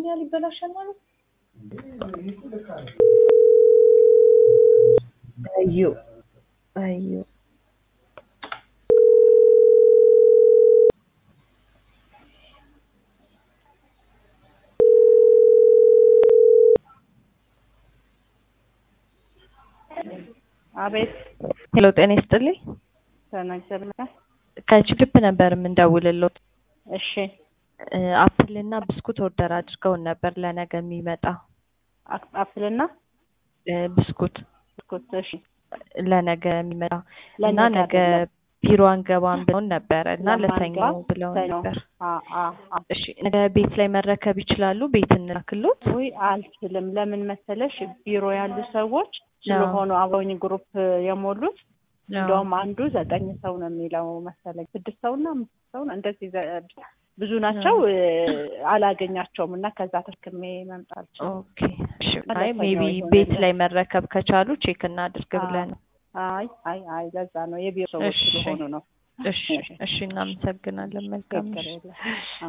ያህል ይበላሻል ማለት አዩ አዩ አቤት ሄሎ ጤና ይስጥልኝ ተናገርና ከችግብ ነበር የምንደውልሎት እሺ አፕል እና ብስኩት ኦርደር አድርገውን ነበር ለነገ የሚመጣ አክ- አፕልና እ ብስኩት ብስኩት እሺ ለነገ የሚመጣ እና ለነገ ነገ አይደለም። ቢሮ አንገባም ብለውን ነበረ እና ለሰኞ ለማንገባ ብለው ሰኞ። ነበር። አ አ አ እሺ ነገ ቤት ላይ መረከብ ይችላሉ? ቤት እንላክሎት? ውይ አልችልም። ለምን መሰለሽ ቢሮ ያሉ ሰዎች ስለሆኑ አብረውኝ ግሩፕ የሞሉት እንደውም አንዱ ዘጠኝ ሰው ነው የሚለው መሰለኝ ስድስት ሰው እና አምስት ሰው ነው እንደዚህ ዘ- ብዙ ናቸው። እ፣ አላገኛቸውም እና ከዛ ተክሜ መምጣት ኦኬ እሺ። እና አይ ለሰኞ ሜቢ ይሆናል። ቤት ላይ መረከብ ከቻሉ ቼክ እናድርግ አ- ብለን ነው። አይ አይ አይ ለዛ ነው የቢሮ ሰዎች እሺ። ስለሆኑ ነው። እሺ እሺ፣ እናመሰግናለን። መልካም ችግር ምሽት። የለም።